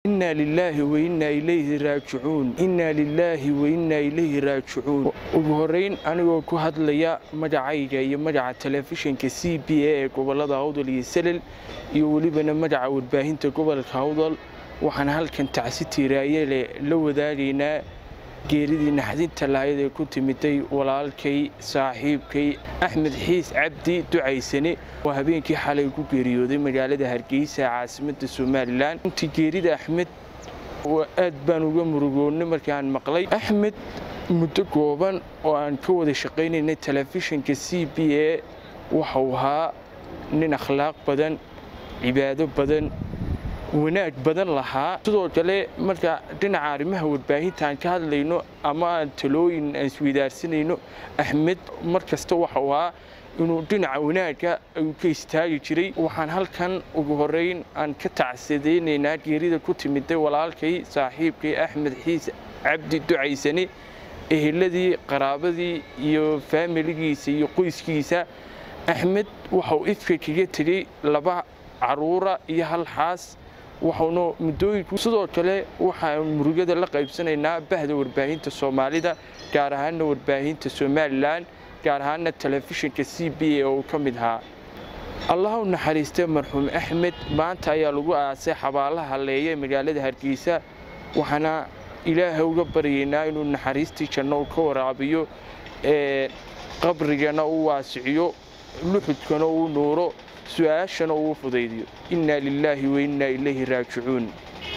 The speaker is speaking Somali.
innaa lilaahi wa innaa ilayhi raajicuun innaa lilaahi wa innaa ilayhi raajicuun ugu horrayn anigoo ku hadlaya magacayga iyo magaca telefishinka c b a ee gobollada hawdal iyo selel iyo welibana magaca warbaahinta gobolka hawdal waxaan halkan tacsi tiiraayele la wadaagaynaa geeridii naxdinta lahayd ee ku timiday walaalkay saaxiibkay axmed xiis cabdi ducaysane oo habeenkii xalay ku geeriyooday magaalada hargeysa caasimadda somalilan runtii geerida axmed aad baan uga murugoonnay markaan maqlay axmed muddo gooban oo aan ka wada shaqaynaynay telefishinka c b a waxau ahaa nin akhlaaq badan cibaado badan wanaag badan lahaa sidoo kale marka dhinaca arrimaha warbaahinta aan ka hadlayno ama aan talooyin aan isweydaarsanayno axmed mar kasta waxau ahaa inuu dhinaca wanaagga ayuu ka istaagi jiray waxaan halkan ugu horrayn aan ka tacsadaynaynaa geerida ku timiday walaalkay saaxiibkay axmed xiis cabdi ducaysane eheladii qaraabadii iyo faamiligiisa iyo qoyskiisa axmed waxau ifka kaga tegey laba caruura iyo hal xaas waxauna muddooyinku sidoo kale waxaan murugada la qaybsanaynaa bahda warbaahinta soomaalida gaar ahaana warbaahinta somalilan gaar ahaana telefishinka c b a oo ka mid ahaa allah u naxariistay marxuum axmed maanta ayaa lagu aasay xabaalaha leeya ee magaalada hargeysa waxaana ilaahay uga baryaynaa inuu naxariistii janno ka waraabiyo ee qabrigana u waasiciyo luxudkana uu nuuro su-aashana uu fudaydiyo innaa lilaahi wa innaa ilayhi raajicuun